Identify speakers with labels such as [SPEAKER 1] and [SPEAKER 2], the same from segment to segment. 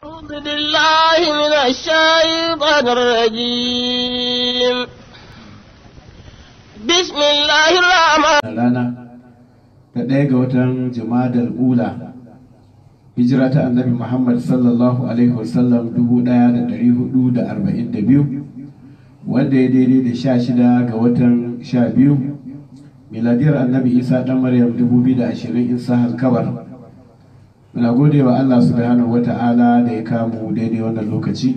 [SPEAKER 1] أعوذ بالله من الشيطان الرجيم بسم الله الرحمن
[SPEAKER 2] rana ta ɗaya ga watan jimadar ula hijira ta annabi muhammad sallallahu alaihi wasallam dubu ɗaya da ɗari hudu da arba'in da biyu wanda ya daidai da sha shida ga watan sha biyu miladiyar annabi isa ɗan maryam dubu biyu da ashirin in sahal kabar muna gode wa allah subhanahu wa ta'ala da ya kamu daidai wannan lokaci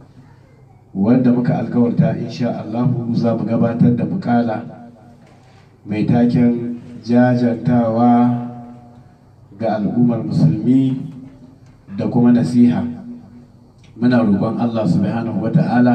[SPEAKER 2] wanda muka alkawarta insha allahu za mu gabatar da mukala mai taken jajantawa ga al'ummar musulmi da kuma nasiha muna roƙon Allah subhanahu wata'ala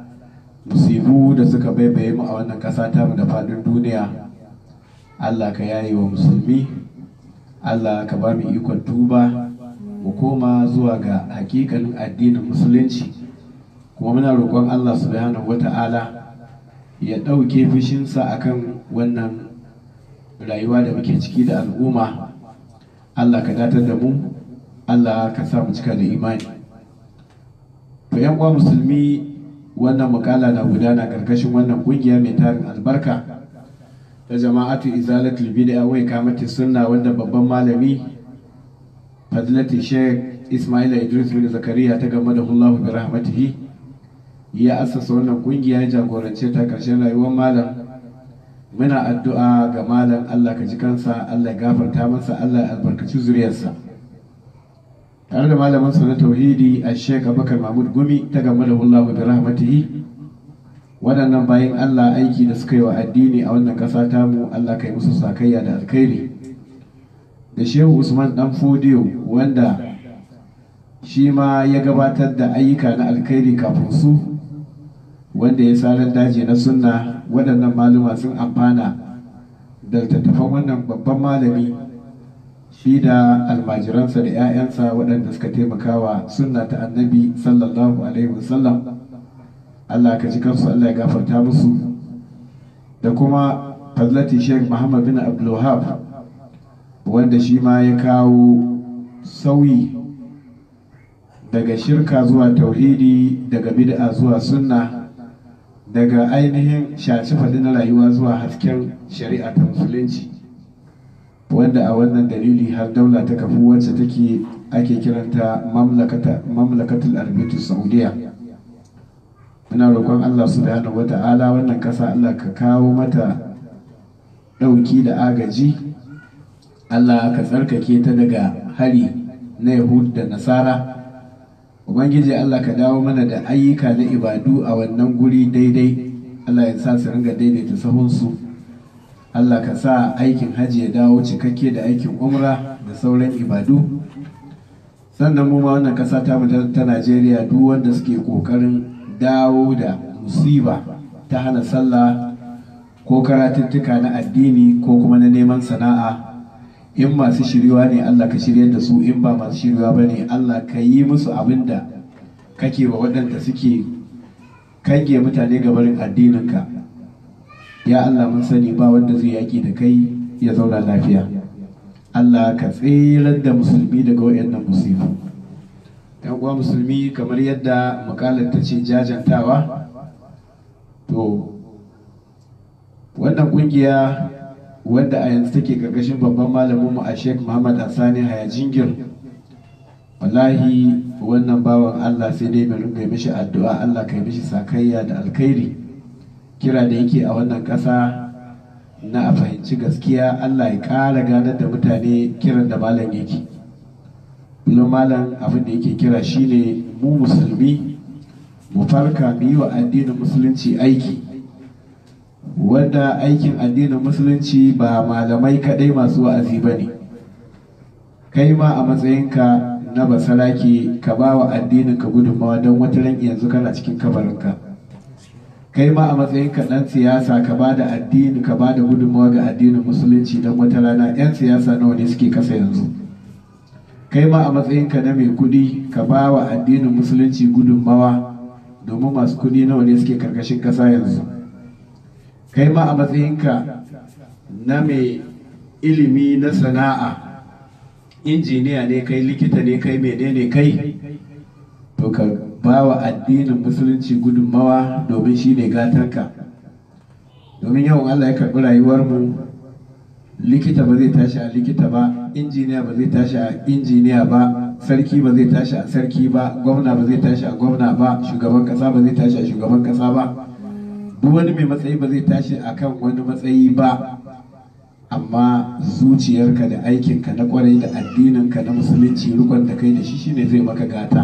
[SPEAKER 2] musibu da suka baibaye mu a wannan ƙasa ta mu da faɗin duniya Allah ka yaye wa musulmi Allah ka ba mu ikon tuba mu koma zuwa ga hakikanin addinin musulunci kuma muna roƙon Allah subhanahu wata'ala ya ɗauke fushinsa akan wannan rayuwa da muke ciki da al'umma Allah ka datar da mu Allah ka sa mu cika da imani to yan uwa musulmi wannan mukala na gudana karkashin wannan kungiya mai tarin albarka ta jama'atu izalatul bid'a wai kamati sunna wanda babban malami fadilati sheikh Ismail Idris bin Zakariya ta game da Allah bi rahmatihi ya assasa wannan kungiya ya jagorance ta karshen rayuwar malam muna addu'a ga malam Allah ka ji kansa Allah ya gafarta masa Allah ya albarkaci zuriyarsa tare da malamin sa na tauhidi a Sheikh Abubakar Mahmud Gumi ta game da Allah bi rahmatihi waɗannan bayan Allah aiki da suka yi wa addini a wannan ƙasa tamu Allah ka yi musu sakayya da alkhairi da Shehu Usman Dan Fodiyo wanda shi ma ya gabatar da ayyuka na alkhairi kafin su wanda ya sarar daji na sunna waɗannan maluma sun amfana da littattafan wannan babban malami shi da almajiransa da 'ya'yansa waɗanda suka taimakawa sunna ta annabi sallallahu alaihi wasallam Allah ka ji kansu Allah ya gafarta musu da kuma fadlati sheikh muhammad bin abdulwahab wanda shi ma ya kawo sauyi daga shirka zuwa tauhidi daga bid'a zuwa sunna daga ainihin shaci faɗi na rayuwa zuwa hasken shari'a ta musulunci wanda a wannan dalili har daula ta kafu wacce take ake kiranta mamlakatul arbitu saudiya muna roƙon allah subhanahu wa ta'ala wannan ƙasa allah ka kawo mata ɗauki da agaji allah ka tsarkake ta daga hari na yahud da nasara ubangiji allah ka dawo mana da ayyuka na ibadu a wannan guri daidai allah ya sa su ringa daidaita sahunsu allah ka sa aikin hajji ya dawo cikakke da aikin umra da sauran ibadu sannan mu ma wannan kasa ta ta najeriya duk wanda suke kokarin dawo da musiba ta hana sallah ko karatuttuka na addini ko kuma na neman sana'a in masu shiriwa ne Allah ka shiryar da su in ba masu shiriwa ba ne Allah ka yi musu abin da kake wa waɗanda suke kange mutane ga barin addininka ya Allah mun sani ba wanda zai yaƙi da kai ya zauna lafiya Allah ka tsirar da musulmi daga waɗannan musibu yan uwa musulmi kamar yadda makalar ta ce jajantawa to wannan kungiya wanda a yanzu take karkashin babban malamin mu a Sheikh Muhammad Asani Haya Jingir wallahi wannan bawan Allah sai dai mai ringa mishi addu'a Allah kai mishi sakayya da alkhairi kira da yake a wannan ƙasa na a fahimci gaskiya Allah ya ƙara ganar da mutane kiran da malam yake kullum malam abin da yake kira shine mu musulmi mu farka mu yi wa addinin musulunci aiki wanda aikin addinin musulunci ba malamai kadai masu wa'azi ba ne kai ma a matsayinka na basarake ka ba wa addinin ka gudunmawa don wata ran yanzu kana cikin kabarinka kai ma a matsayinka ɗan siyasa ka ba da addini ka ba da gudunmawa ga addinin musulunci don wata rana 'yan siyasa nawa ne suke kasa yanzu kai ma a matsayinka na mai kuɗi ka ba wa addinin musulunci gudunmawa domin masu kuɗi nawa ne suke karkashin ƙasa yanzu kai ma a matsayinka na mai ilimi na sana'a injiniya ne kai likita ne kai menene kai to ka ba wa addinin musulunci gudunmawa domin shi ne gatanka domin yawan Allah ya karɓi rayuwarmu likita ba zai tashi a likita ba injiniya ba zai tashi a injiniya ba sarki ba zai tashi a sarki ba gwamna ba zai tashi a gwamna ba shugaban kasa ba zai tashi a shugaban kasa ba duk wani mai matsayi ba zai tashi a kan wani matsayi ba amma zuciyarka da aikinka na kwarai da addininka na musulunci rikon da kai da shi shine zai maka gata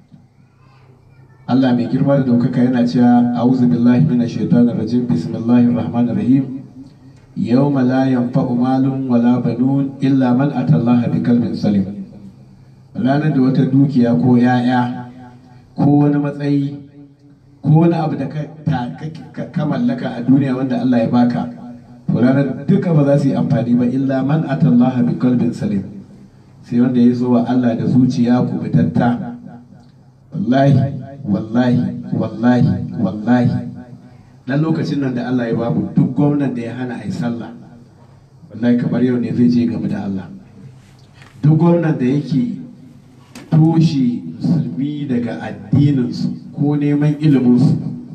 [SPEAKER 2] Allah mai girma da daukaka yana cewa a'udhu billahi minash shaitanir rajim bismillahir rahmanir rahim yawma la yanfa'u malun wala banun illa man atallaha biqalbin salim ranar da wata dukiya ko yaya ko wani matsayi ko wani abu da ka mallaka a duniya wanda Allah ya baka to ranar duka ba za su yi amfani ba illa man atallaha biqalbin salim sai wanda ya zo wa Allah da zuciya kubutatta wallahi wallahi wallahi wallahi dan lokacin nan da Allah ya bamu duk gwamnan da ya hana a yi sallah wallahi kamar yau ne zai je game da Allah duk gwamnan da yake toshe musulmi daga addininsu ko neman iliminsu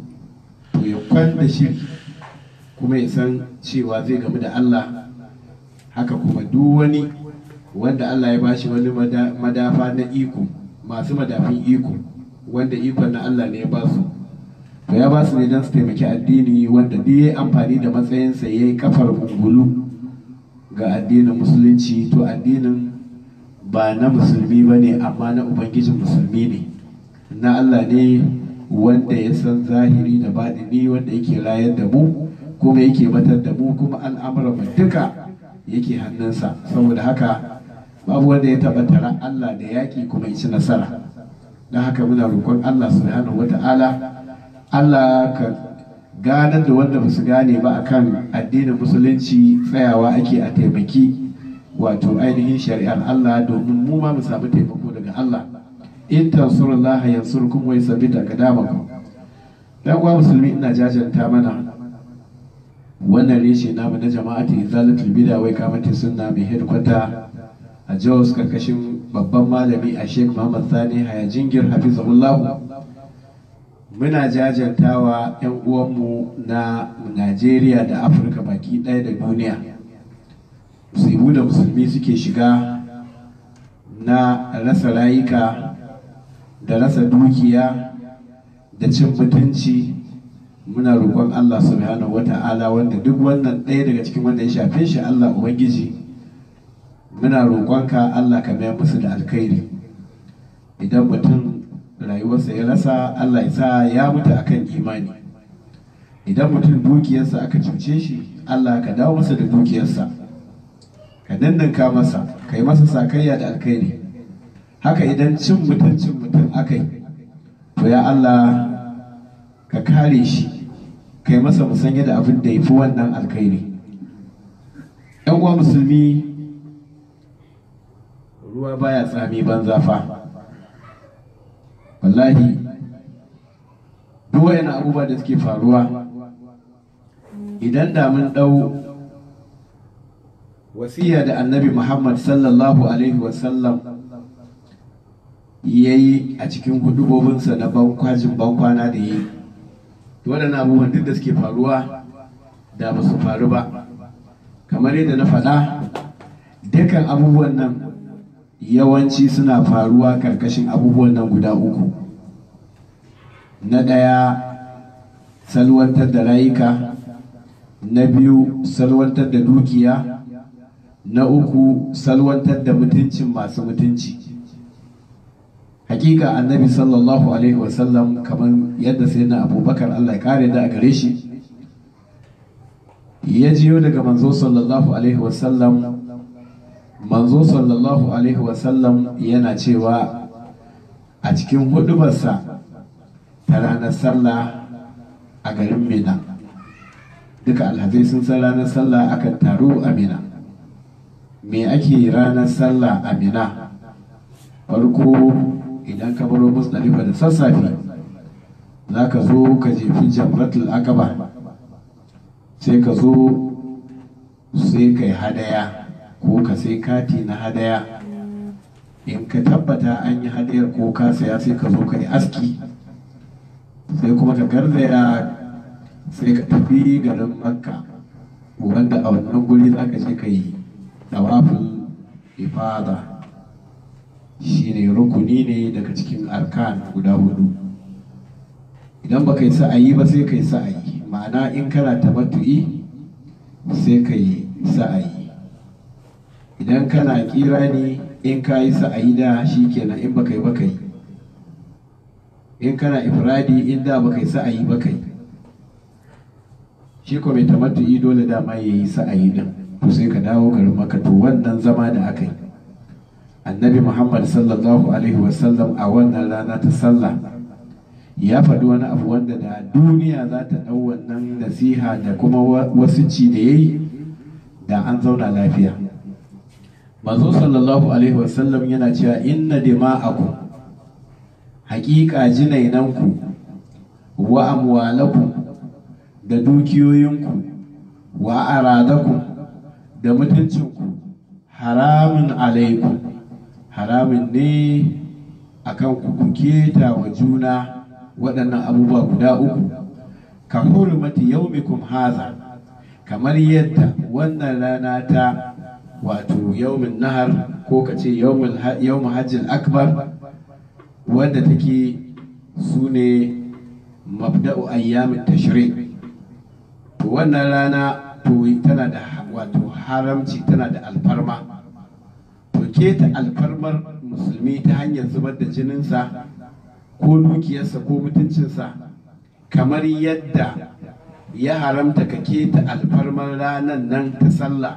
[SPEAKER 2] to ya kwanda shi kuma ya san cewa zai game da Allah haka kuma duk wani wanda Allah ya bashi wani madafa na iko masu madafin iko wanda ikon na Allah ne ya ba su to ya ba su ne don su taimaki addini wanda duk ya amfani da matsayinsa ya yi kafar ungulu ga addinin musulunci to addinin ba na musulmi ba ne amma na ubangijin musulmi ne na Allah ne wanda ya san zahiri da baɗini wanda yake rayar da mu kuma yake batar da mu kuma al'amuran mu duka yake hannunsa saboda haka babu wanda ya taɓa tara Allah da yaƙi kuma ya ci nasara don haka muna roƙon Allah subhanahu wata'ala Allah ka ganar da wanda ba su gane ba akan addinin musulunci tsayawa ake a taimaki wato ainihin shari'ar Allah domin mu ma mu samu taimako daga Allah in tansurullaha yansurkum wa yusabbit aqdamakum dan uwa musulmi ina jajanta mana wannan reshe namu na jama'atu izalatul bid'a wai kamata sunna mai headquarter a Jos karkashin babban malami a Sheikh Muhammad Sani Haya Jingir hafizahullah muna jajantawa 'yan uwanmu na Najeriya da Afirka baki ɗaya da duniya musibu da musulmi suke shiga na rasa rayuka da rasa dukiya da cin mutunci muna roƙon Allah subhanahu wata'ala wanda duk wannan ɗaya daga cikin wanda ya shafe shi Allah Ubangiji muna roƙonka Allah ka mayar musu da alkhairi idan mutum rayuwarsa ya rasa Allah ya sa ya mutu akan imani idan mutum dukiyarsa aka cuce shi Allah ka dawo masa da dukiyarsa ka dandanka masa ka yi masa sakayya da alkhairi haka idan cin mutuncin mutum aka yi to ya Allah ka kare shi ka yi masa musanya da abin da ya fi wannan alkhairi yan uwa musulmi ruwa baya tsami banza fa wallahi duk wayan abubuwa da suke faruwa idan da mun ɗau wasiya da annabi muhammad sallallahu alaihi wasallam ya yi a cikin hudubobinsa na bankwajin bankwana da yi waɗannan abubuwan duk da suke faruwa da ba su faru ba kamar yadda na faɗa dukkan abubuwan nan yawanci suna faruwa karkashin abubuwan nan guda uku na ɗaya salwantar da rayuka na biyu salwantar da dukiya na uku salwantar da mutuncin masu mutunci hakika annabi sallallahu alaihi wasallam kamar yadda sai na abubakar allah ya kare da a gare shi ya jiyo daga manzo sallallahu alaihi wasallam manzo sallallahu alaihi wasallam yana cewa a cikin hudubarsa ta ranar sallah a garin mina duka alhazai sun san ranar sallah akan taru a mina me ake ranar sallah a mina farko idan ka baro musdalifa da sassafe za ka zo ka jefi jamratul akaba sai ka zo sai ka yi hadaya ko ka sai kati na hadaya in ka tabbata an yi hadiyar ko ka saya sai ka zo ka yi aski sai kuma ka garzaya sai ka tafi garin makka wanda a wannan guri za ka je ka yi tawafin ifada shine rukuni ne daga cikin arkan guda hudu idan baka yi sa'ayi ba sai ka yi sa'ayi ma'ana in kana tamattu'i sai ka yi sa'ayi idan kana kira ne in ka yi sa'ayi da shi kenan in baka yi baka yi in kana ifradi in da baka yi sa'ayi baka yi shi ko mai tamattu'i dole dama ya yi sa'ayi din to sai ka dawo garin maka to wannan zama da aka yi annabi muhammad sallallahu alaihi wasallam a wannan rana ta sallah ya faɗi wani abu wanda da duniya za ta ɗau wannan nasiha da kuma wasu ci da ya yi da an zauna lafiya manzo sallallahu alaihi wasallam yana cewa inna dima'akum haƙiƙa jinainanku wa amwalakum da dukiyoyinku wa aradakum da mutuncinku haramun alaikum haramun ne akan ku ku keta wa juna waɗannan abubuwa guda uku ka hurmati yaumikum haza kamar yadda wannan rana ta wato yaumin nahar ko ka ce yaumin hajjin akbar wadda take su ne mabda'u ayyamin tashri to wannan rana to tana da wato haramci tana da alfarma to keta alfarmar musulmi ta hanyar zubar da jininsa ko dukiyarsa ko mutuncinsa kamar yadda ya haramta ka keta alfarmar ranar nan ta sallah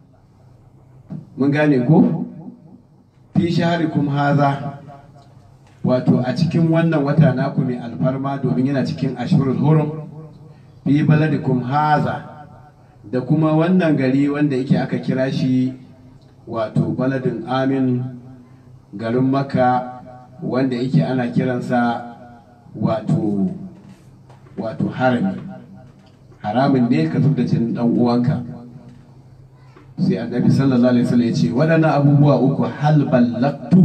[SPEAKER 2] mun gane ko fi shaharikum haza wato a cikin wannan wata naku mai alfarma domin yana cikin ashurul hurum fi baladikum haza da kuma wannan gari wanda yake aka kira shi wato baladin amin garin maka wanda yake ana kiransa wato wato harami haramin ne ka zub da jinin dan uwanka sai annabi sallallahu alaihi wasallam ya ce waɗannan abubuwa uku hal ballaktu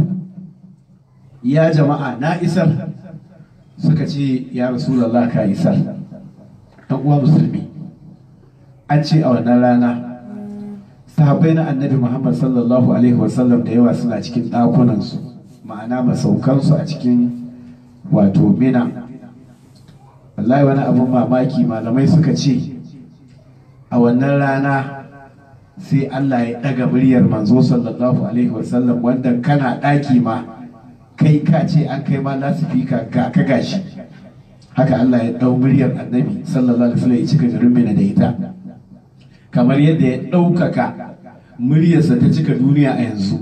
[SPEAKER 2] ya jama'a na isar suka ce ya rasulullah ka isar dan uwa musulmi an ce a wannan rana sahabbai na annabi muhammad sallallahu alaihi wasallam da yawa suna cikin ɗakunansu ma'ana masaukansu a cikin wato mina wallahi wani abun mamaki malamai suka ce a wannan rana sai Allah ya ɗaga muryar manzo sallallahu alaihi wasallam wanda kana ɗaki ma kai ka ce an kai ma lasifika ga ka gashi haka Allah ya ɗau muryar annabi sallallahu alaihi wasallam ya cika garin mina da ita kamar yadda ya ɗaukaka muryarsa ta cika duniya a yanzu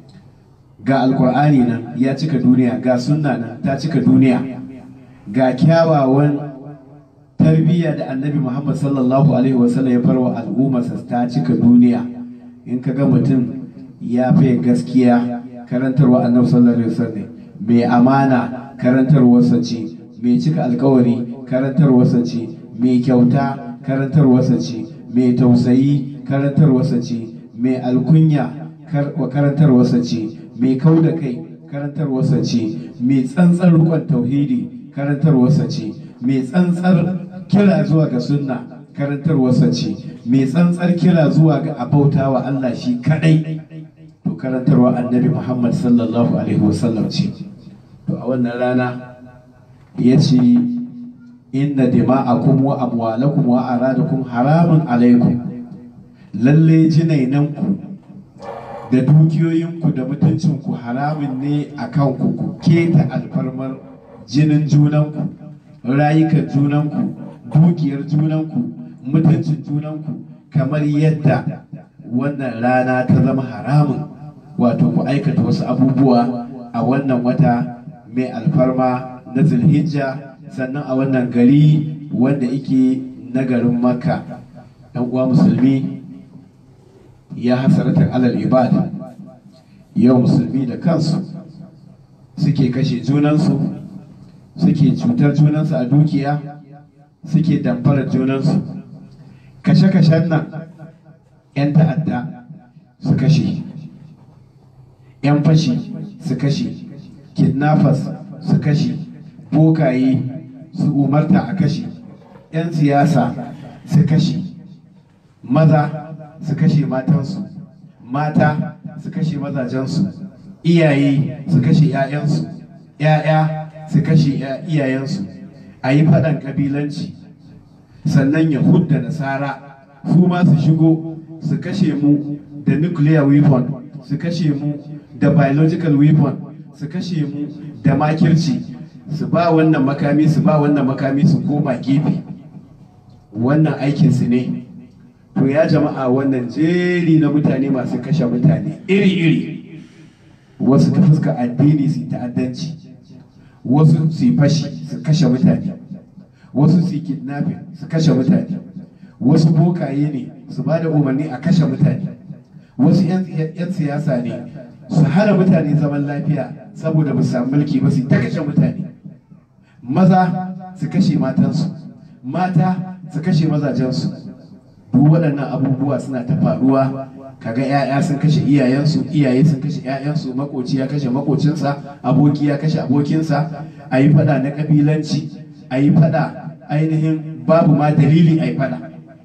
[SPEAKER 2] ga alkur'ani nan ya cika duniya ga sunna nan ta cika duniya ga kyawawan tarbiyya da annabi muhammad sallallahu alaihi wasallam ya farwa al'ummarsa ta cika duniya in ka ga mutum ya fiye gaskiya karantarwa annabi sallallahu alaihi wasallam mai amana karantarwarsa ce mai cika alkawari karantarwarsa ce mai kyauta karantarwarsa ce mai tausayi karantarwarsa ce mai alkunya karantarwarsa ce mai kau da kai karantarwarsa ce mai tsantsar rukun tauhidi karantarwarsa ce mai tsantsar kira zuwa ga sunna karantarwarsa ce mai tsantsar kira zuwa ga abauta wa Allah shi kadai to karantarwa annabi Muhammad sallallahu alaihi wasallam ce to a wannan rana ya ce inna dima'akum wa amwalakum wa aradakum haramun alaikum lalle jinainanku da dukiyoyinku da mutuncinku haramun ne a kanku ku keta alfarmar jinin junanku rayukan junanku dukiyar junanku mutuncin junanku kamar yadda wannan rana ta zama haramun wato ku aikata wasu abubuwa a wannan wata mai alfarma na zulhijja sannan a wannan gari wanda yake na garin makka ɗan uwa musulmi ya hasaratar alal ibada yau musulmi da kansu suke kashe junansu suke cutar junansu a dukiya suke damfarar junansu kashe-kashen nan 'yan ta'adda su kashe 'yan fashi su kashe kidnappers su kashe bokaye su umarta a kashe 'yan siyasa su kashe maza su kashe matansu mata su kashe mazajensu iyaye su kashe 'ya'yansu 'ya'ya su kashe iyayensu a yi faɗan ƙabilanci sannan yahud da nasara su ma su shigo su kashe mu da nuclear weapon su kashe mu da biological weapon su kashe mu da makirci su ba wannan makami su ba wannan makami su koma gefe wannan aikinsu ne to ya jama'a wannan jeri na mutane masu kashe mutane iri-iri wasu ta fuska addini su ta'addanci wasu su yi fashi su kashe mutane wasu su yi kidnapping su kashe mutane wasu bokaye ne su ba da umarni a kashe mutane wasu 'yan siyasa ne su hana mutane zaman lafiya saboda ba su samu mulki ba su ta kashe mutane maza su kashe matansu mata su kashe mazajensu duk waɗannan abubuwa suna ta faruwa kaga 'ya'ya sun kashe iyayensu iyaye sun kashe 'ya'yansu makoci ya kashe makocinsa aboki ya kashe abokinsa a yi fada na kabilanci a yi fada ainihin babu ma dalili a yi fada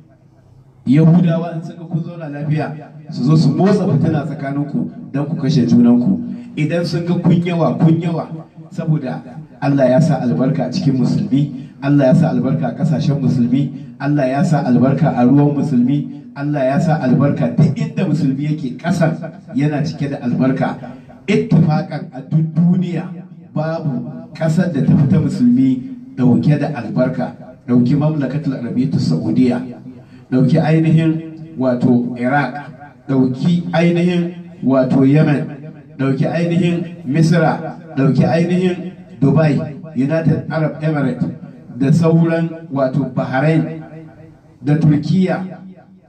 [SPEAKER 2] yahudawa in suka kun zauna lafiya su zo su motsa fitina tsakaninku don ku kashe junanku idan sun ga kun yawa kun yawa saboda Allah ya sa albarka a cikin musulmi Allah ya sa albarka a kasashen musulmi Allah ya sa albarka a ruwan musulmi Allah ya sa albarka duk inda musulmi yake kasar yana cike da albarka ittifakan a duk duniya babu kasar da ta fita musulmi dauke da albarka dauki mamlakatul arabiyyatu saudiya dauki ainihin wato iraq dauki ainihin wato yemen dauki ainihin misra dauki ainihin dubai united arab emirates da sauran wato bahrain da turkiya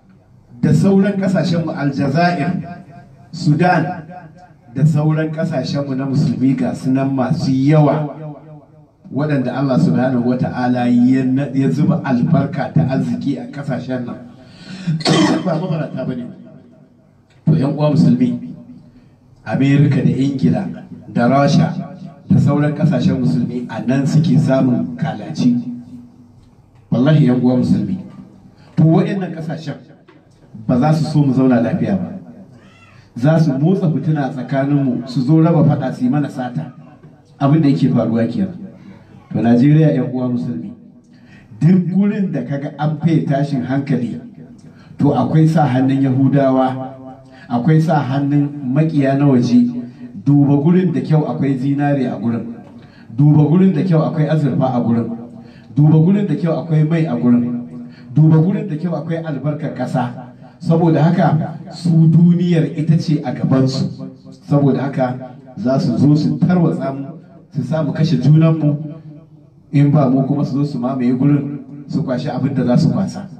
[SPEAKER 2] da sauran kasashenmu aljazair sudan da sauran kasashenmu na musulmi ga sunan masu yawa waɗanda allah subhanahu wa ta'ala ya zuba albarka ta arziki a kasashen nan ba mabarata ba ne to yan uwa musulmi amerika da ingila da rasha da sauran kasashen musulmi a nan suke samun kalaci wallahi yan uwa musulmi to waɗannan kasashen ba za su so mu zauna lafiya ba za su motsa fitina tsakaninmu su zo raba faɗa su yi mana sata abin da yake faruwa kenan to najeriya yan uwa musulmi duk gurin da kaga an fiye tashin hankali to akwai sa hannun yahudawa akwai sa hannun makiya na waje duba gurin da kyau akwai zinare a gurin duba gurin da kyau akwai azurfa a gurin duba gurin da kyau akwai mai a gurin duba gurin da kyau akwai albarkar ƙasa saboda haka su duniyar ita ce a gabansu saboda haka za su zo su tarwatsa mu su samu kashe junanmu in ba mu kuma su zo su mamaye gurin su kwashi abin da za su kwasa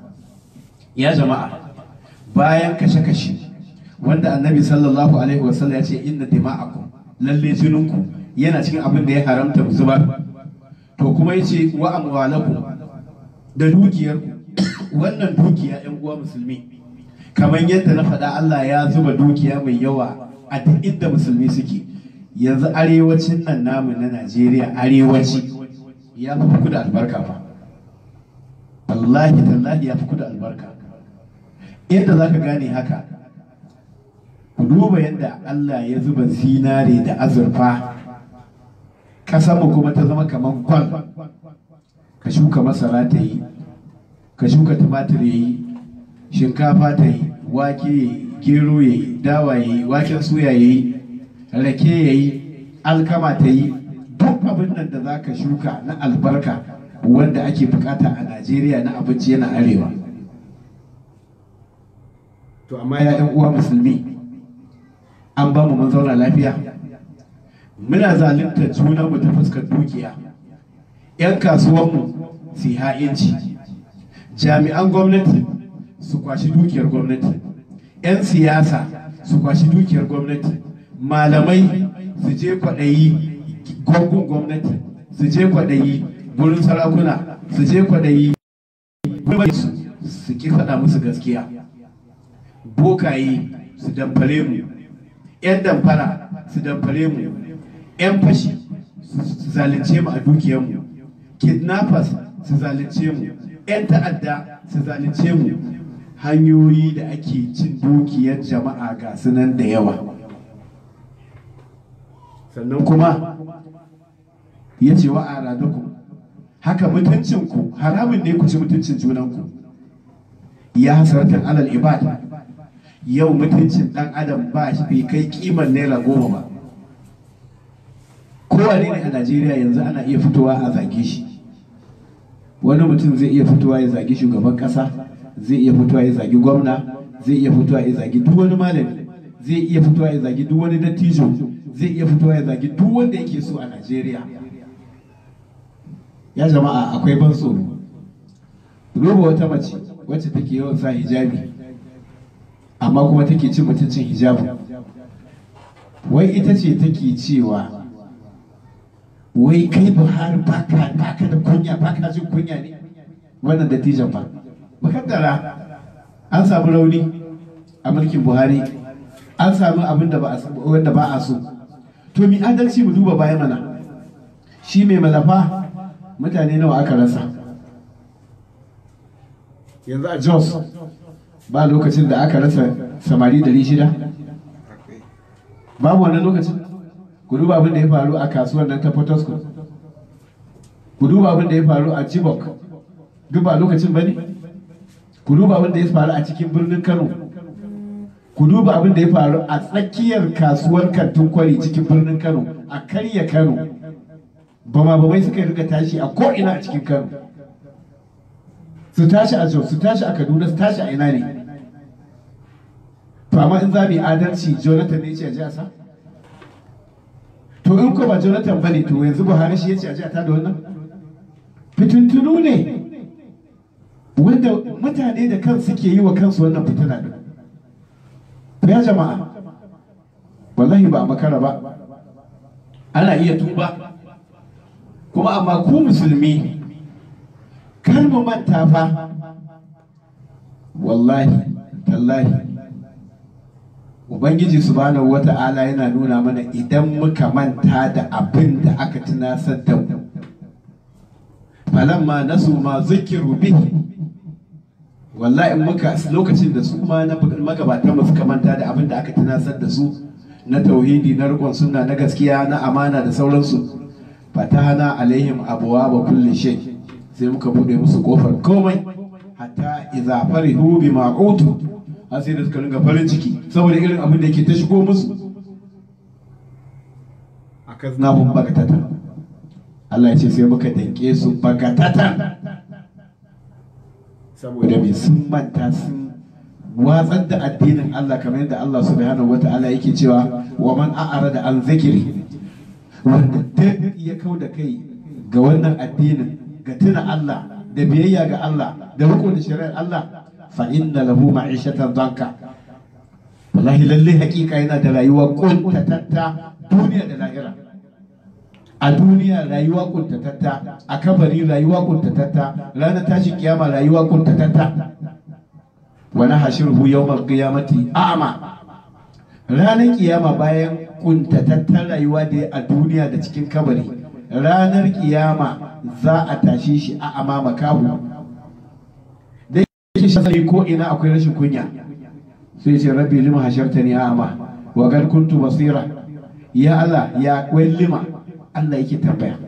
[SPEAKER 2] ya jama'a bayan kashe-kashe wanda annabi sallallahu alaihi wasallam ya ce inna dima'akum lalle jininku yana cikin abin da ya haramta mu zubar to kuma ya ce wa amwalakum da dukiyarku wannan dukiya yan uwa musulmi kamar yadda na faɗa Allah ya zuba dukiya mai yawa a duk inda musulmi suke yanzu arewacin nan namu na Najeriya arewaci ya fi kudu albarka fa wallahi tallahi ya fi kudu albarka yadda za ka gane haka ku duba yadda Allah ya zuba zinare da azurfa mu kuma ta zama kamar gwal ka shuka masara ta yi ka shuka tumatir ya yi shinkafa ta yi wake ya yi gero ya yi dawa ya yi waken suya ya yi rake ya yi alkama ta yi duk abin nan da za ka shuka na albarka wanda ake bukata a najeriya na abinci yana arewa to amma ya yan uwa musulmi an ba mu mun zauna lafiya muna zalunta junanmu ta fuskar dukiya 'yan kasuwanmu su ha'inci jami'an gwamnati su kwashi dukiyar gwamnati 'yan siyasa su kwashi dukiyar gwamnati malamai su je kwaɗayi gwamgun gwamnati su je kwaɗayi gurin sarakuna su je kwaɗayi su ki faɗa musu gaskiya bokaye su damfare mu 'yan damfara su damfare mu 'yan fashi su zalunce mu a dukiyarmu kidnappers su zalunce mu 'yan ta'adda su zalunce mu hanyoyi da ake cin dukiyar jama'a ga sunan da yawa sannan kuma ya ce wa aradukum haka mutuncinku haramun ne ku ci mutuncin junanku ya hasartar alal ibad yau mutuncin dan adam ba shi bai kai kiman naira goma ba kowane ne a najeriya yanzu ana iya fitowa a zage shi wani mutum zai iya fitowa ya zagi shugaban kasa zai iya fitowa ya zagi gwamna zai iya fitowa ya zagi duk wani malami zai iya fitowa ya zagi duk wani dattijo zai iya fitowa ya zagi duk wanda yake so a najeriya ya jama'a akwai ban tsoro duba wata mace wacce take yawan sa hijabi amma kuma take cin mutuncin hijabu wai ita ce take cewa wai kai buhari baka baka da kunya baka jin kunya ne wannan dattijan ba makaddara an samu rauni a mulkin buhari an samu abin da ba wanda ba a so to mi adalci mu duba baya mana shi mai malafa mutane nawa aka rasa yanzu a jos ba lokacin da aka rasa samari dari shida babu wannan lokacin ku duba abin da ya faru a kasuwar nan ta Potosco ku duba abin da ya faru a Chibok duk ba lokacin bane ku duba abin da ya faru a cikin birnin Kano ku duba abin da ya faru a tsakiyar kasuwar kantin kwari cikin birnin Kano a karya Kano bama bamai suka rika tashi a ko ina a cikin Kano su tashi a Jos su tashi a Kaduna su tashi a ina ne to amma in za mu yi adalci Jonathan ne ce a ji a sa to in ko ba jonathan bane to yanzu buhari shi ya ce a ji a tada wannan fitintunu ne wanda mutane da kan suke yi wa kansu wannan fitina din ya jama'a wallahi ba a makara ba ana iya tuba kuma amma ku musulmi kar mu manta fa wallahi tallahi Ubangiji subhanahu wata'ala yana nuna mana idan muka manta da abin da aka tunasar da mu. Falamma nasu ma zikiru bihi wallahi in muka lokacin da su ma na magabatan mu suka manta da abin da aka tunasar da su na tauhidi na rikon sunna na gaskiya na amana da sauransu fatahana alaihim abuwa ba kulli shay sai muka bude musu kofar komai hatta idza farihu bima utu har sai da suka ringa farin ciki saboda irin abin da ke ta shigo musu a kaznahun bagatata Allah ya ce sai muka danke su bagatata saboda mai sun manta sun watsar da addinin Allah kamar yadda Allah subhanahu wata'ala yake cewa wa man a'ara da an zikiri wanda duk ya kau da kai ga wannan addinin ga tuna Allah da biyayya ga Allah da riko da shari'ar Allah fa inna lahu ma'ishatan danka wallahi lalle hakika yana da rayuwa kuntatatta duniya da lahira a duniya rayuwa kuntatatta a kabari rayuwa kuntatatta ranar tashin kiyama rayuwa kuntatatta wa nahshuruhu yawmal qiyamati a'ma ranar kiyama bayan kuntatattar rayuwa da a duniya da cikin kabari ranar kiyama za a tashe shi a amama kahu yake shasari ko ina akwai rashin kunya sai ce rabbi lima hasharta ni a'ma wa qad kuntu basira ya Allah ya kwai lima Allah yake tambaya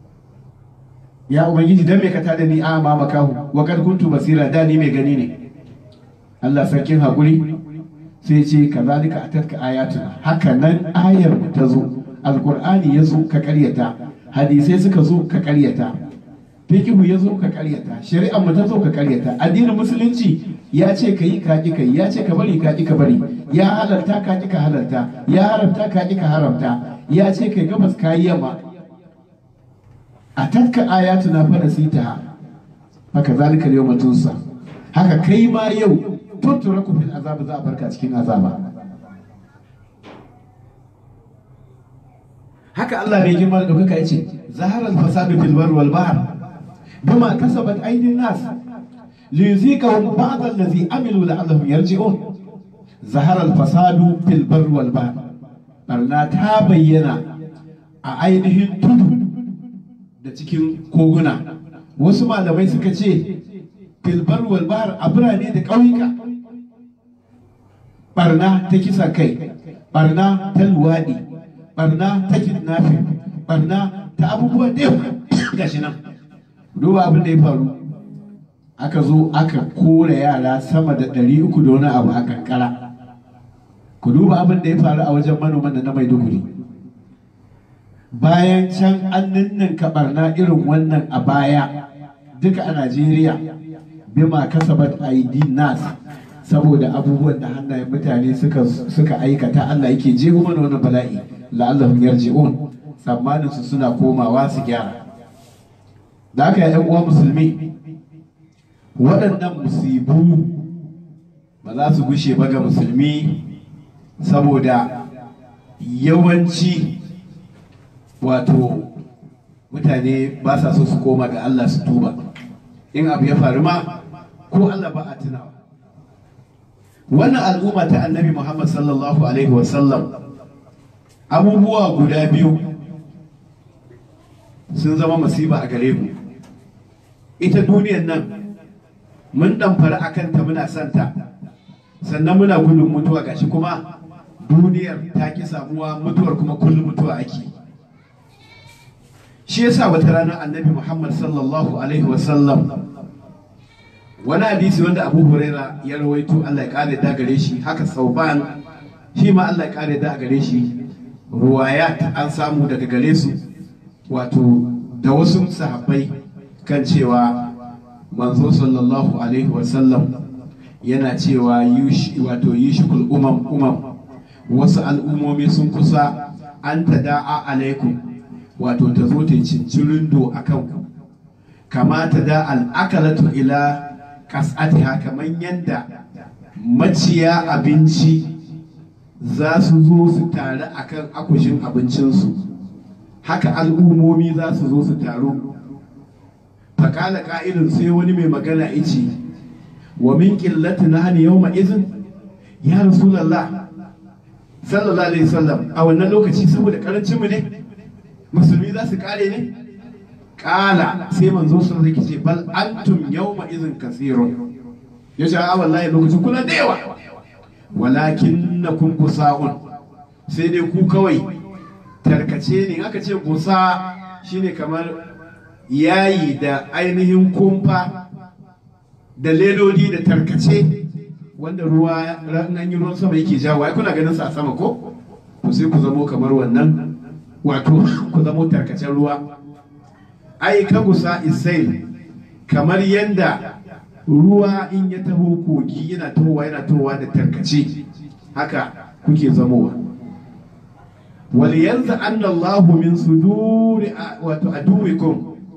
[SPEAKER 2] ya ubangiji dan me ka tada ni a'ma makahu wa qad kuntu basira da ni mai gani ne Allah sarkin hakuri sai ce kazalika atatka ayatuna haka nan ayar mu ta zo alqur'ani ya zo ka karyata hadisai suka zo ka karyata fikihu ya zo ka karyata shari'ar mu ta zo ka karyata addinin musulunci ya ce ka yi ka ki kai ya ce ka bari ka ki ka bari ya halarta ka ki ka halarta ya haramta ka ki ka haramta ya ce kai gabas ka yi yamma a takka ayatu na fara sita haka zalika yau matunsa haka kai ma yau tuttura ku fil azab za a barka cikin azaba haka Allah mai girma da ɗaukaka ya ce zaharar fasadu fil bar wal bahr bima kasabat aydin nas liyuzikahum ba'd allazi amilu la'allahum yarji'un zahara al fasadu fil bar wal bahr barna ta bayyana a ainihin tudu da cikin koguna wasu malamai suka ce filbar walbahar a birane da ƙauyuka barna ta kisa kai barna ta luwaɗi barna ta kidnapping barna ta abubuwa da yawa gashi nan duba abin da ya faru aka zo aka kore yara sama da ɗari uku da wani abu a kankara ku duba abin da ya faru a wajen manoman da na maiduguri bayan can an ninninka barna irin wannan a baya duka a najeriya bima kasabat aidi nas saboda abubuwan da hannayen mutane suka suka aikata Allah yake jeho mana wannan bala'i la'allahum yarji'un tsammanin su suna komawa su gyara da haka ya uwa musulmi waɗannan musibu ba za su gushe ba ga musulmi saboda yawanci wato mutane ba sa so su koma ga Allah su tuba in abu ya faru ma ko Allah ba a tunawa wannan al'umma ta annabi Muhammad sallallahu alaihi wasallam abubuwa guda biyu sun zama masiba a gare mu ita duniyar nan mun ɗamfara a kanta muna santa sannan muna gudun mutuwa gashi kuma duniyar ta ki samuwa mutuwar kuma kullum mutuwa ake shi yasa wata rana annabi muhammad sallallahu alaihi wasallam wani hadisi wanda abu huraira ya rawaito allah ya kare da gare shi haka sauban shi ma allah ya kare da gare shi ruwayat an samu daga gare su wato da wasu sahabbai kan cewa manzo sallallahu alaihi wasallam yana cewa wato yishikul umam umam wasu al'ummomi sun kusa an ta da'a alaikum wato ta zo ta cincirindo a kanku kama ta da al'akalatu ila kas'atiha kamar yadda maciya abinci za su zo su taru akan akushin abincinsu haka al'ummomi za su zo su taru fakala ka'idun sai wani mai magana ice wa min qillati nahni yawma izin ya rasulullah sallallahu alaihi wasallam a wannan lokaci saboda karancin mu ne musulmi za su kare ne kala sai manzo sun zai ce bal antum yawma izin kasirun ya ce a wallahi lokacin kuna da yawa walakin na kun kusa'un sai dai ku kawai tarkace ne aka ce gusa shine kamar yayi da ainihin kumfa da ledodi da tarkace wanda ruwa nan yi ruwan sama yake jawo ai kuna ganin sa a sama ko to sai ku zamo kamar wannan wato ku zamo tarkacen ruwa ai ka gusa isail kamar yanda ruwa in ya taho kogi yana tahowa yana tahowa da tarkace haka kuke zamowa ولينزع أن الله من صدور وتعدوكم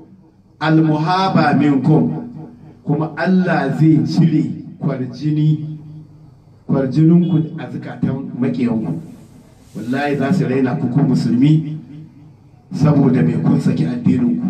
[SPEAKER 2] المهابة منكم كما الله زي تشري kwarjini kwarjininku a zukatan makiyanku wallahi za su raina kuku musulmi saboda mai kun saki addininku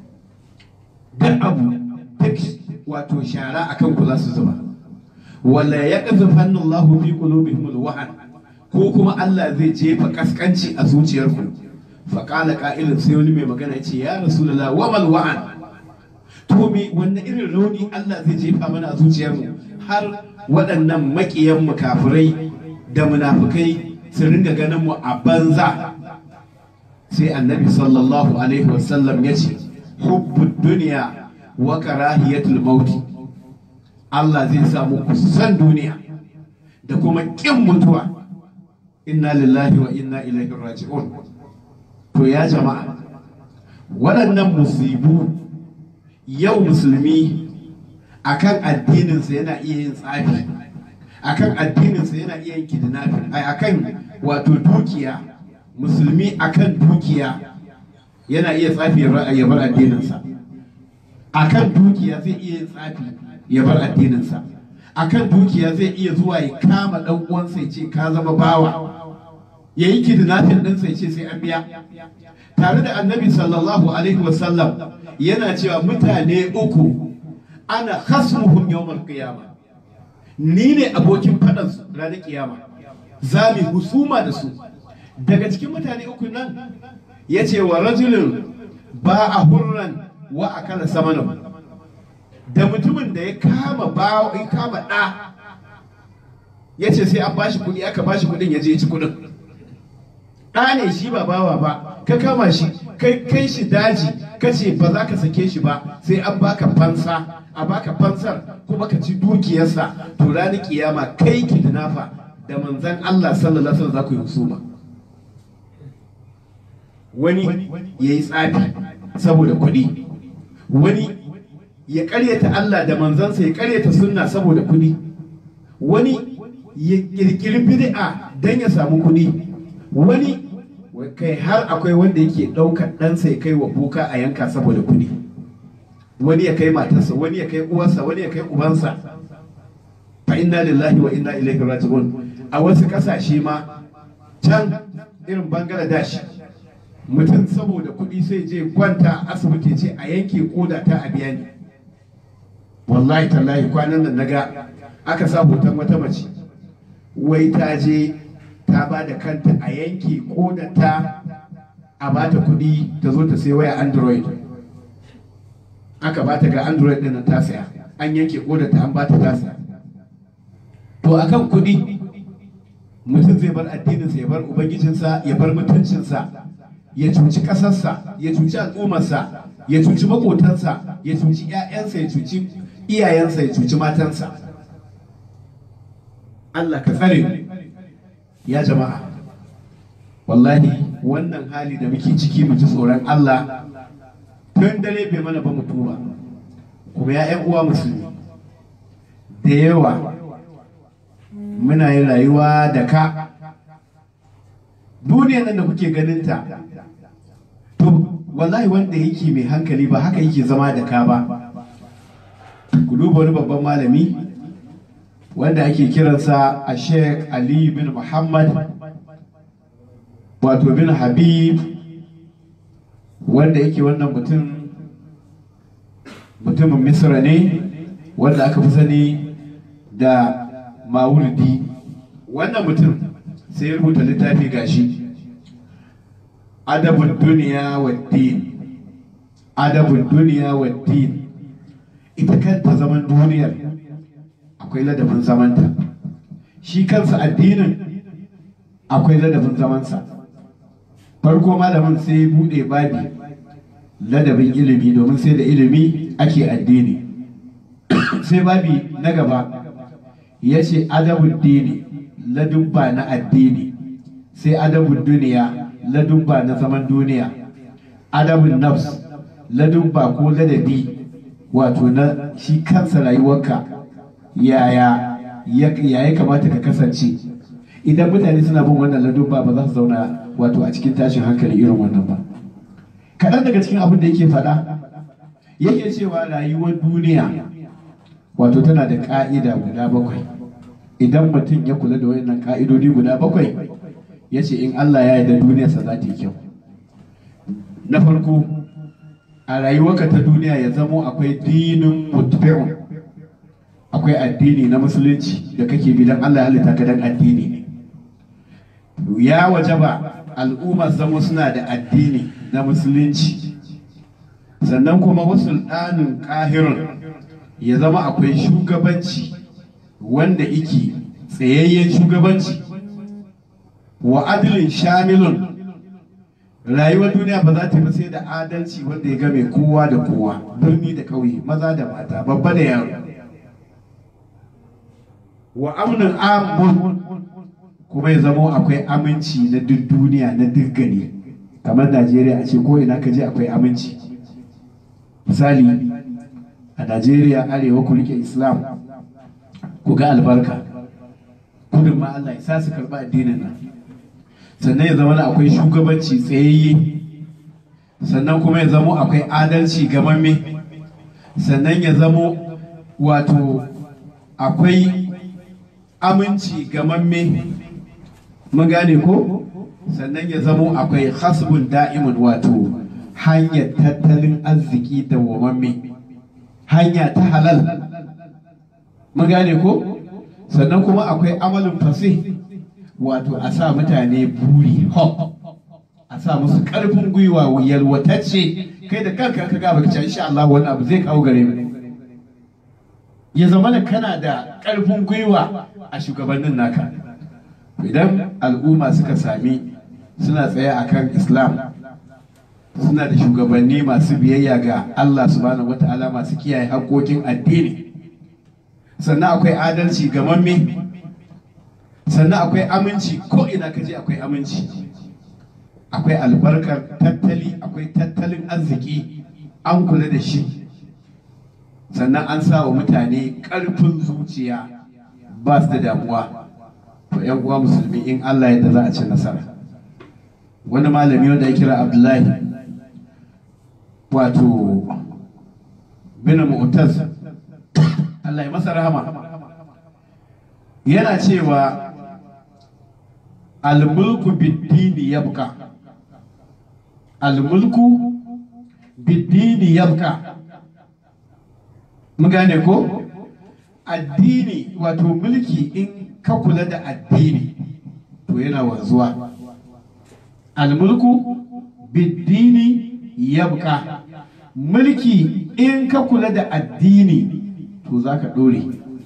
[SPEAKER 2] duk abu duk wato shara a kanku za su zuba wala ya ƙazafannin Allah fi qulubihim wahan ko kuma Allah zai jefa kaskanci a zuciyarku faƙala ƙa'ilin sai wani mai magana ce ya rasulullah wa mal wa'an to me wanne irin rauni Allah zai jefa mana a zuciyarmu har waɗannan maƙiyan mu kafirai da munafukai su ringa ganin mu a banza sai annabi sallallahu alaihi wasallam ya ce hubbud duniya wa karahiyatul mauti Allah zai samu kusan duniya da kuma ƙin mutuwa inna lillahi wa inna ilaihi raji'un to ya jama'a waɗannan musibu yau musulmi akan addininsa yana iya yin tsafi akan addininsa yana iya yin kidnapping ai akan wato dukiya musulmi akan dukiya yana iya tsafi ya bar addininsa akan dukiya zai iya yin tsafi ya bar addininsa akan dukiya zai iya zuwa ya kama ɗan uwansa ya ce ka zama bawa ya yi kidnapping ɗinsa ya ce sai an biya tare da annabi sallallahu alaihi wasallam yana cewa mutane uku ana khasmuhum yawmal qiyama ni ne abokin faɗan su ranar kiyama za mu husuma da su daga cikin mutane uku nan ya ce wa rajulun ba a hurran wa a kala samanin da mutumin da ya kama ba ya kama ɗa ya ce sai an bashi kuɗi aka bashi kuɗin ya je ya ci kuɗin ɗa ne shi ba bawa ba ka kama shi kai kai shi daji ka ce ba za ka sake shi ba sai an baka fansa a baka fansar kuma ka ci dukiyarsa to ranar kiyama kai kidnafa da manzan Allah sallallahu alaihi wasallam za ku yi husuma wani ya yi tsafi saboda kuɗi wani ya ƙaryata Allah da manzansa ya ƙaryata sunna saboda kuɗi wani ya ƙirƙiri bid'a don ya samu kuɗi wani kai har akwai wanda yake ɗaukar ɗansa ya kai wa boka a yanka saboda kuɗi wani ya kai matarsa wani ya kai uwarsa wani ya kai ubansa fa inna lillahi wa inna ilaihi raji'un a wasu ƙasashe ma can irin bangladesh mutum saboda kuɗi sai je kwanta a asibiti ce a yanke koda ta a biya ni wallahi tallahi kwanan nan naga aka sa hoton wata mace wai ta je ta ba da kanta a yanke koda ta a bata kuɗi ta zo ta sai waya android aka bata ga android ɗin ta saya an yanke koda ta an bata ta saya to akan kuɗi mutum zai bar addininsa ya bar ubangijinsa ya bar mutuncinsa ya cuci ƙasarsa ya cuci al'ummarsa ya cuci maƙotansa ya cuci 'ya'yansa ya cuci iyayensa ya cuci matansa Allah ka tsare ya jama'a wallahi wannan hali da muke ciki mu ji tsoron Allah tun dare bai mana ba mu tuba kuma ya 'yan uwa musulmi da yawa muna yin rayuwa da ka duniyar nan da kuke ganin ta to wallahi wanda yake mai hankali ba haka yake zama da ka ba ku duba wani babban malami wanda ake kiransa a sheikh ali bin muhammad wato bin habib wanda yake wannan mutum mutumin misra ne wanda aka fi sani da mawurdi wannan mutum sai ya rubuta littafi gashi adabun duniya wa din adabun duniya wa din ita kanta zaman duniyar akwai ladabin zamanta shi kansa addinin akwai ladabin zamansa farko malamin sai ya bude babi ladabin ilimi domin sai da ilimi ake addini sai babi na gaba ya ce adabun dini ladubba na addini sai adabun duniya ladubba na zaman duniya adabun nafs ladubba ko ladabi wato na shi kansa rayuwarka yaya ya kamata ka kasance idan mutane suna bin wannan ladubba ba za su zauna wato a cikin tashin hankali irin wannan ba kaɗan daga cikin abin da yake faɗa yake cewa rayuwar duniya wato tana da ƙa'ida guda bakwai idan mutum ya kula da wayannan ƙa'idodi guda bakwai ya ce in Allah ya yarda duniyarsa za ta yi kyau na farko a rayuwarka ta duniya ya zamo akwai dinin mutfi'un akwai addini na musulunci da kake bi don Allah ya halitta ka dan addini ne ya wajaba al'ummar zamo suna da addini na musulunci sannan kuma wasu ɗanin ƙahirun ya zama akwai shugabanci wanda iki tsayayyen shugabanci wa adilin shamilun rayuwar duniya ba za ta fi sai da adalci wanda ya game kowa da kowa birni da ƙauye maza da mata babba da yaro wa amnin amun kuma ya zama akwai aminci na duk duniya na duk gari kamar najeriya a ce ko ina ka je akwai aminci misali a najeriya arewa ku rike islam ku ga albarka kudin ma allah ya sa su karɓi addinin nan sannan ya zama akwai shugabanci tsayayye sannan kuma ya zama akwai adalci gamamme sannan ya zama wato akwai aminci gamamme mun gane ko sannan ya zamo akwai hasbun da'imun wato hanyar tattalin arziki da wamamme hanya ta halal mun gane ko sannan kuma akwai amalin fasih wato a sa mutane buri hop a sa musu karfin gwiwa yalwatacce kai da kanka ka gaba ka insha Allah wani abu zai kawo gare mu ya zama da kana da karfin gwiwa a shugabannin naka idan al'umma suka sami suna tsaye akan islam suna da shugabanni masu biyayya ga Allah subhanahu wata'ala masu kiyaye haƙoƙin addini sannan akwai adalci ga mamme sannan akwai aminci ko ina kaje akwai aminci akwai albarkar tattali akwai tattalin arziki an kula da shi sannan an sa wa mutane ƙarfin zuciya ba su da damuwa to yan uwa musulmi in Allah yadda za a ci nasara wani malami wanda ya kira Abdullahi wato bin mu'taz Allah ya masa rahama yana cewa almulku biddini yabka almulku biddini yabka mun gane ko addini wato mulki in ka kula da addini to yana wanzuwa almulku biddini yabka mulki in ka kula da addini to za ka ɗore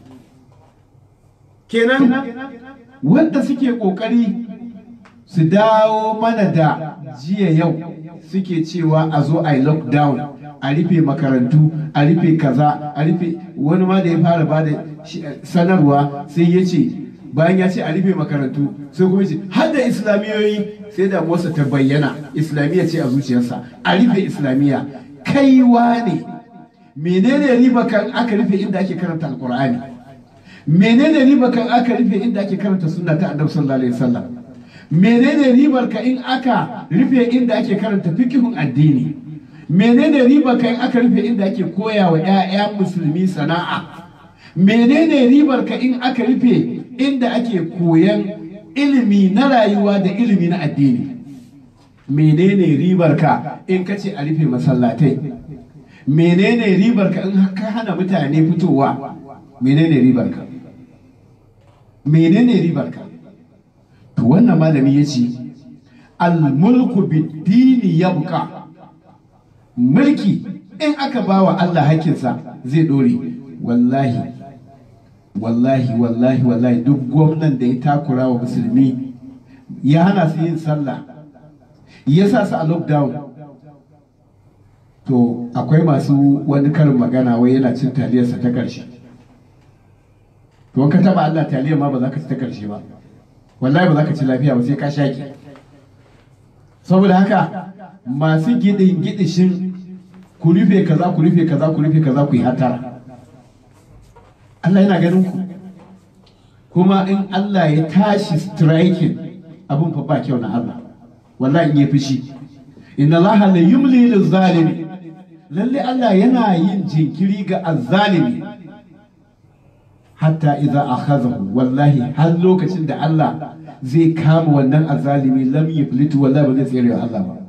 [SPEAKER 2] kenan wanda suke ƙoƙari su dawo mana da jiya yau suke cewa a zo a yi lockdown a rufe makarantu a rufe kaza a rufe wani ma da ya fara ba da sanarwa sai ya ce bayan ya ce a rufe makarantu sai kuma ce har da islamiyoyi sai da motsa ta bayyana islamiyya ce a zuciyarsa a rufe islamiyya kaiwa ne menene riba kan aka rufe inda ake karanta alkur'ani menene riba kan aka rufe inda ake karanta sunna ta annabi sallallahu alaihi wasallam menene ribar ka in aka rufe inda ake karanta fikihun addini menene ribar ka in aka rufe inda ake koya wa 'ya'ya musulmi sana'a menene ribar ka in aka rufe inda ake koyan ilimi na rayuwa da ilimi na addini menene ribar ka in ka ce a rufe masallatai menene ribar ka in ka hana mutane fitowa menene ribar ka menene ribar ka to wannan malami ya ce al-mulku bid-dini yabqa mulki in aka bawa Allah hakinsa zai dore wallahi wallahi wallahi wallahi duk gwamnan da ya takura wa musulmi ya hana su yin sallah ya sa su a lockdown to akwai masu wani karin magana wai yana cin taliyarsa ta ƙarshe to ka taba Allah taliyar ma ba za ka ci ta ƙarshe ba wallahi ba za ka ci lafiya ba sai ka shaki saboda haka masu gidin gidishin ku rufe kaza ku rufe kaza ku rufe kaza ku yi hatara Allah yana ganin ku kuma in Allah ya tashi striking abin fa ba kyau na Allah wallahi in ya fushi inna Allah la yumli lil zalimi lalle Allah yana yin jinkiri ga azzalimi hatta idza akhadhahu wallahi har lokacin da Allah zai kama wannan azzalimi lam yuflitu wallahi ba zai tsere wa Allah ba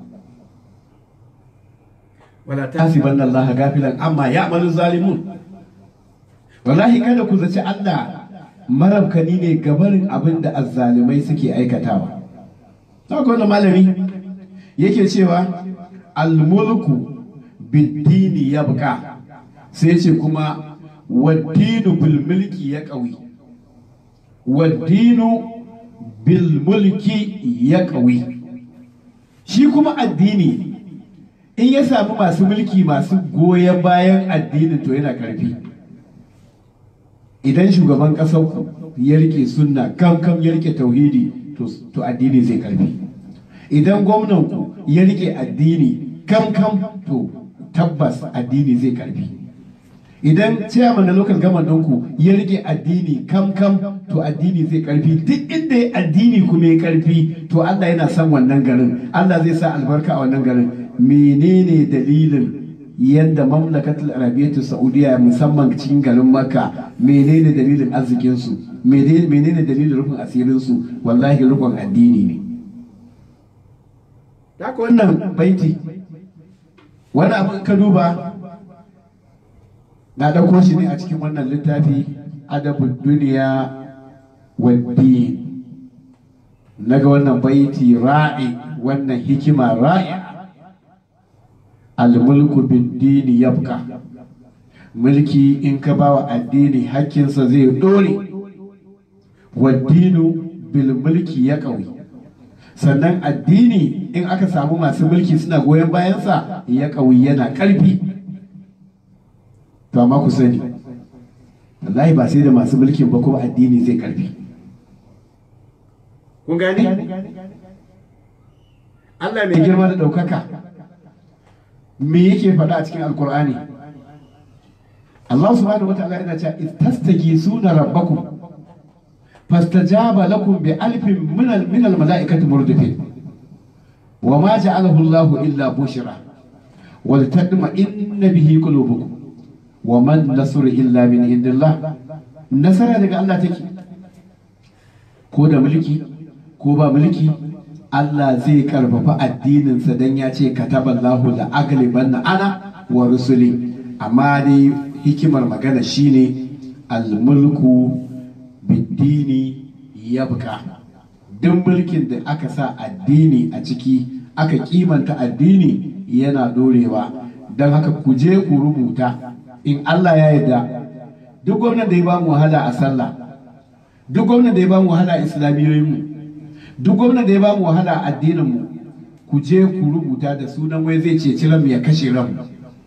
[SPEAKER 2] wala tasibanna Allah gafilan amma ya'malu zalimun wallahi kada ku zaci Allah marabkani ne gabarin abin da azzalimai suke aikatawa ta wannan malami yake cewa almulku biddini ya buka sai ce kuma waddinu bil mulki ya ƙawi waddinu bil mulki ya ƙawi shi kuma addini in ya samu masu mulki masu goyon bayan addinin to yana karfi idan shugaban ƙasar ku ya rike sunna kam kam ya rike tauhidi to addini zai karfi idan gwamnan ku ya rike addini kam kam to tabbas addini zai karfi idan chairman na local government ɗinku ya rike addini kam kam to addini zai karfi duk inda ya addini kuma ya karfi to Allah yana son wannan garin Allah zai sa albarka a wannan garin menene dalilin yadda mamlakatul arabiyyatu saudiya musamman cikin garin makka menene dalilin arzikinsu menene dalilin rufin asirinsu wallahi rufin addini ne haka wannan baiti wani abin ka duba na ɗauko shi ne a cikin wannan littafi adabun duniya waddin naga wannan baiti ra'i wannan hikima ra'i almulku biddini yabqa mulki in ka bawa addini hakkinsa zai dore waddinu bil mulki ya ƙauye sannan addini in aka samu masu mulki suna goyon bayansa ya ƙauye yana ƙarfi to amma ku sani wallahi ba sai da masu mulkin ba kuma addini zai ƙarfi kun gane Allah mai girma da ɗaukaka me yake faɗa a cikin alkur'ani Allah subhanahu wa ta'ala yana cewa istastagisuna rabbakum fastajaba lakum bi alfin min al min al malaikati murdifin wa ma ja'alahu Allah illa bushra wa litadma inna bihi qulubukum wa man nasru illa min indillah nasara daga Allah take ko da mulki ko ba mulki Allah zai karfafa addininsa don ya ce kataballahu da aglibanna ana wa rusuli amma dai hikimar magana shine almulku biddini yabka duk mulkin da aka sa addini a ciki aka kimanta addini yana dorewa don haka ku je ku rubuta in Allah ya yarda duk gwamnan da ya ba mu wahala a sallah duk gwamnan da ya ba mu wahala a islamiyoyinmu duk gwamnan da ya ba mu wahala a addininmu ku je ku rubuta da sunan wai zai ceci ranmu ya kashe ranmu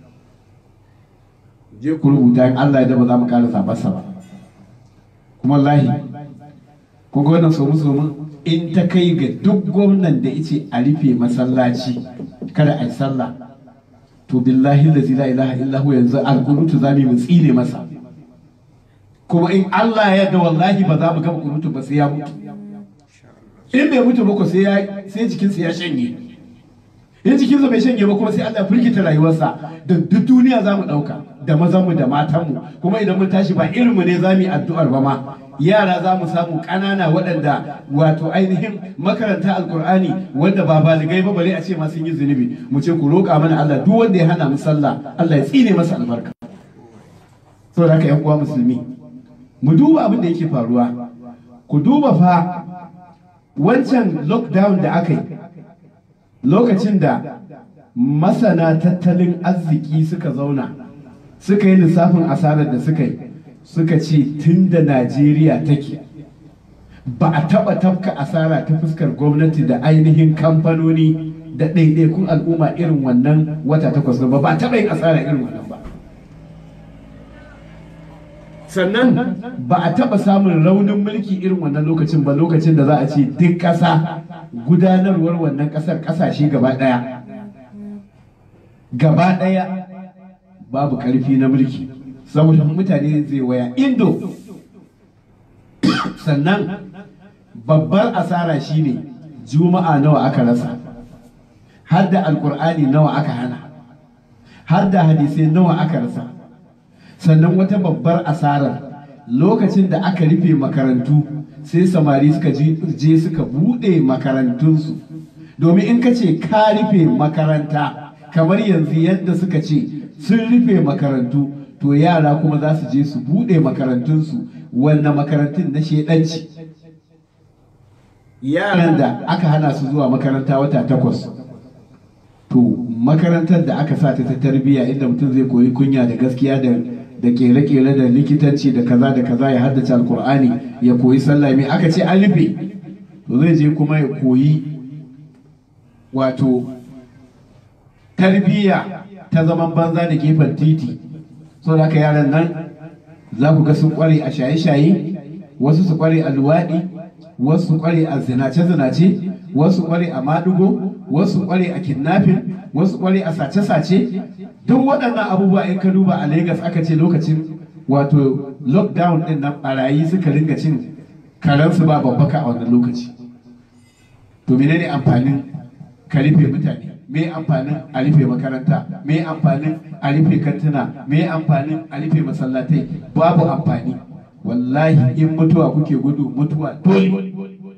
[SPEAKER 2] je ku rubuta in Allah ya da ba za mu ƙara zabarsa ba kuma lahi kun ga wannan somu somu in ta kai ga duk gwamnan da yace a rufe masallaci kada a yi sallah to billahi la ilaha illa hu yanzu alkunutu zamu mu tsine masa kuma in Allah ya yarda wallahi ba za mu gama kunutu ba sai ya mutu in bai mutu ba ko sai ya sai jikinsa ya shanye in jikinsa bai shanye ba kuma sai Allah ya firgita rayuwarsa da duk duniya za mu ɗauka da mazanmu da matanmu kuma idan mun tashi ba irinmu ne za mu yi addu'ar ba ma yara za mu samu ƙanana waɗanda wato ainihin makaranta alkur'ani wanda ba baligai ba bare a ce ma sun yi zunubi mu ce ku roƙa mana Allah duk wanda ya hana mu sallah Allah ya tsine masa albarka saboda haka yan uwa musulmi mu duba abin da yake faruwa ku duba fa wancan lockdown da aka yi lokacin da masana tattalin arziki suka zauna suka yi lissafin asarar da suka yi suka ce tun da najeriya take ba a taɓa tafka asara ta fuskar gwamnati da ainihin kamfanoni da ɗaiɗaikun al'umma irin wannan wata takwas ba ba a taɓa yin asara irin wannan ba sannan ba a taɓa samun raunin mulki irin wannan lokacin ba lokacin da za a ce duk ƙasa gudanarwar wannan ƙasar ƙasashe gaba ɗaya gaba ɗaya babu ƙarfi na mulki saboda mutane zai waya indo sannan babbar asara shine juma'a nawa aka rasa har da alkur'ani nawa aka hana har da hadisai nawa aka rasa sannan wata babbar asarar lokacin da aka rufe makarantu sai samari suka je suka buɗe makarantunsu domin in ka ce ka rufe makaranta kamar yanzu yadda suka ce sun rufe makarantu to yara kuma za su je su buɗe makarantunsu wannan makarantun na shedanci yaran da aka hana su zuwa makaranta wata takwas to makarantar da aka sa ta ta tarbiyya inda mutum zai koyi kunya da gaskiya da da kere-kere da likitanci da kaza da kaza ya haddace alkur'ani ya koyi sallah mai aka ce an rufe to zai je kuma ya koyi wato tarbiyya ta zaman banza da gefen titi so da aka yaran nan za ku ga sun kware a shaye-shaye wasu su kware a luwaɗi wasu su kware a zinace-zinace wasu kware a maɗigo wasu kware a kidnapping wasu kware a sace-sace duk waɗannan abubuwa in ka duba a Legas aka ce lokacin wato lockdown ɗin nan barayi suka ringa cin karansu ba babbaka a wannan lokaci to menene amfanin ka rufe mutane me amfanin a rufe makaranta me amfanin a rufe kantuna me amfanin a rufe masallatai babu amfani wallahi in mutuwa kuke gudu mutuwa dole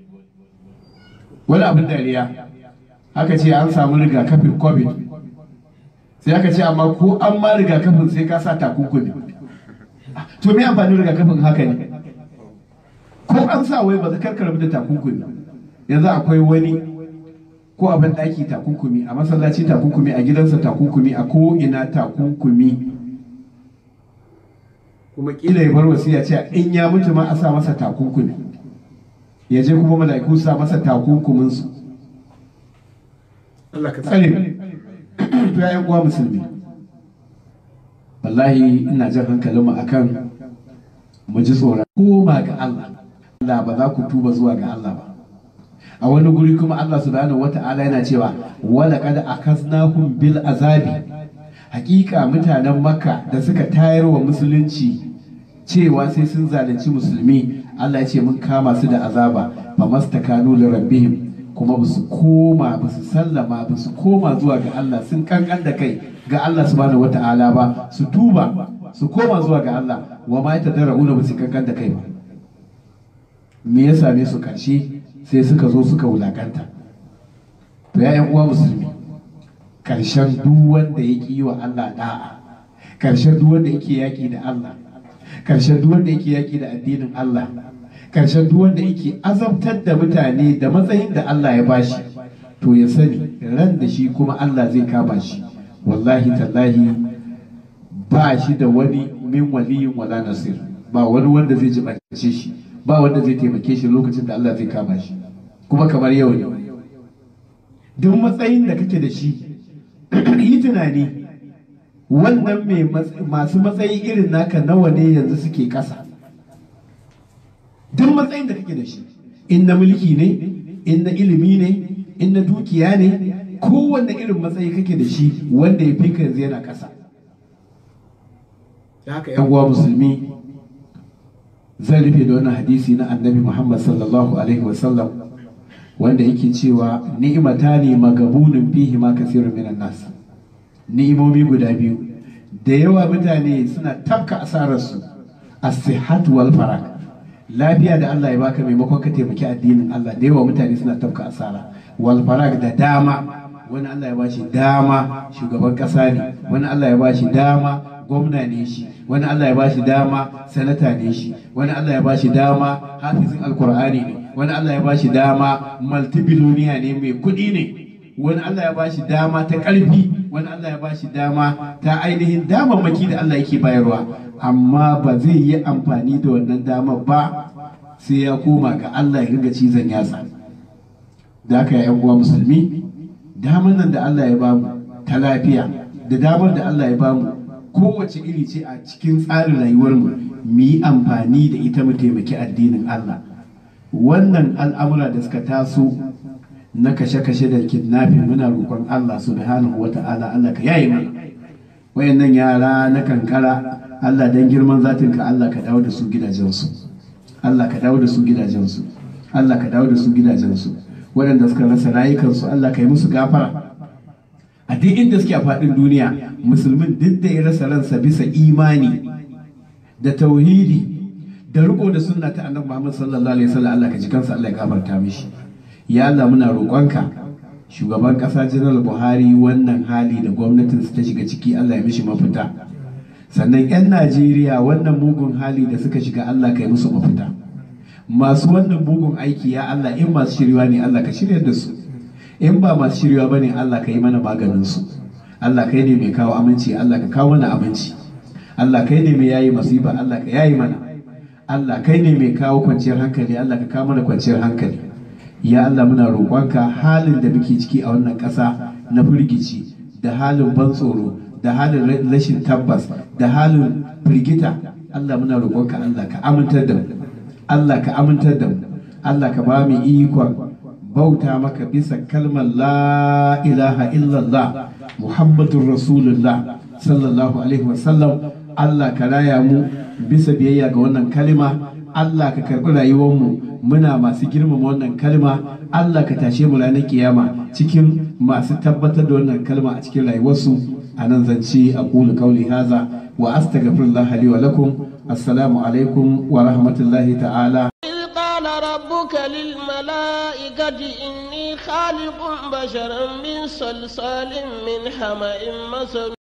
[SPEAKER 2] wani abin dariya aka ce an samu rigakafin covid sai aka ce amma ko an ma rigakafin sai ka sa takunkumi to me amfanin rigakafin haka ne ko an sa wai ba za karkar da takunkumi yanzu akwai wani ko a ban ɗaki takunkumi a masallaci takunkumi a gidansa takunkumi a ko ina takunkumi kuma kila ya bar wasiya ce in ya mutu ma a sa masa takunkumi ya je kuma mala'iku su sa masa takunkumin su Allah ka tsare to ya uwa musulmi wallahi ina jan hankalinmu akan mu ji tsoron koma ga Allah Allah ba za ku tuba zuwa ga Allah ba a wani guri kuma Allah subhanahu wata'ala yana cewa wala kad akaznahum bil azabi hakika mutanen makka da suka tayar wa musulunci cewa sai sun zalunci musulmi Allah ya ce mun kama su da azaba fa mastakanu li rabbihim kuma ba su koma ba su sallama ba su koma zuwa ga Allah sun kankan da kai ga Allah subhanahu wata'ala ba su tuba su koma zuwa ga Allah wa ma tadarruna ba su kankan da kai ba me ya same su karshe sai suka zo suka wulakanta to ya uwa musulmi karshen duk wanda ya yi wa Allah da'a karshen duk wanda yake yaki da Allah karshen duk wanda yake yaki da addinin Allah karshen duk wanda yake azabtar da mutane da matsayin da Allah ya bashi to ya sani ran da shi kuma Allah zai kama shi wallahi tallahi ba shi da wani min waliyin wala nasir ba wani wanda zai jibace shi ba wanda zai taimake shi lokacin da Allah zai kama shi kuma kamar yau ne duk matsayin da kake da shi yi tunani wannan mai masu matsayi irin naka nawa ne yanzu suke ƙasa duk matsayin da kake da shi in na mulki ne in na ilimi ne in na dukiya ne kowanne irin matsayi kake da shi wanda ya fi yanzu yana ƙasa da haka yan uwa musulmi zan rufe da wannan hadisi na annabi muhammad sallallahu alaihi wasallam wanda yake cewa ni'imata ne magabunin fihi ma kasirun minan nas ni'imomi guda biyu da yawa mutane suna tafka asararsu as-sihhat wal farag lafiya da Allah ya baka maimakon ka taimaki addinin Allah da yawa mutane suna tafka asara wal farag da dama wani Allah ya bashi dama shugaban kasa ne wani Allah ya bashi dama gwamna ne shi wani Allah ya bashi dama sanata ne shi wani Allah ya bashi dama hafizin alkur'ani ne wani Allah ya bashi dama multibiloniya ne mai kuɗi ne wani Allah ya bashi dama ta ƙarfi wani Allah ya bashi dama ta ainihin damammaki da Allah yake bayarwa amma ba zai yi amfani da wannan dama ba sai ya koma ga Allah ya ringa cizon yatsa da haka ya uwa musulmi damar nan da Allah ya bamu ta lafiya da damar da Allah ya bamu kowace iri ce a cikin tsarin rayuwarmu mu yi amfani da ita mu taimaki addinin Allah wannan al'amura da suka taso na kashe-kashe da kidnapping muna roƙon Allah subhanahu wa ta'ala Allah ka yaye mana wayannan yara na kankara Allah dan girman zatin ka Allah ka dawo da su gidajensu Allah ka dawo da su gidajensu Allah ka dawo da su gidajensu waɗanda suka rasa rayukansu Allah ka yi musu gafara a duk inda suke a faɗin duniya musulmin duk da ya rasa ransa bisa imani da tauhidi da riko da sunna ta annabi Muhammad sallallahu alaihi wasallam Allah ka ji kansa Allah ya gafarta mishi ya Allah muna roƙonka shugaban ƙasa General Buhari wannan hali da gwamnatin ta shiga ciki Allah ya mishi mafita sannan 'yan Najeriya wannan mugun hali da suka shiga Allah ka yi musu mafita masu wannan mugun aiki ya Allah in masu shirya ne Allah ka shirya da su in ba masu shirya ba ne Allah ka yi mana maganin su Allah kai ne mai kawo aminci Allah ka kawo mana aminci Allah kai ne mai yayi masifa Allah ka yayi mana Allah kai ne mai kawo kwanciyar hankali Allah ka kawo mana kwanciyar hankali ya Allah muna roƙonka halin da muke ciki a wannan ƙasa na firgici da halin ban tsoro da halin rashin tabbas da halin firgita Allah muna roƙonka Allah ka amintar da mu Allah ka amintar da mu Allah ka ba mu ikon bauta maka bisa kalmar la ilaha illallah Muhammadun Rasulullah sallallahu alaihi wasallam Allah ka raya mu bisa biyayya ga wannan kalima Allah ka karɓi rayuwarmu muna masu girmama wannan kalma Allah ka tashe mu ranar kiyama cikin masu tabbatar da wannan kalma a cikin rayuwarsu a nan zance a ƙulu kauli haza wa astaghfirullah li wa lakum assalamu alaikum wa rahmatullahi ta'ala
[SPEAKER 1] قال ربك للملائكة إني خالق بشرا من صلصال من حمأ مسنون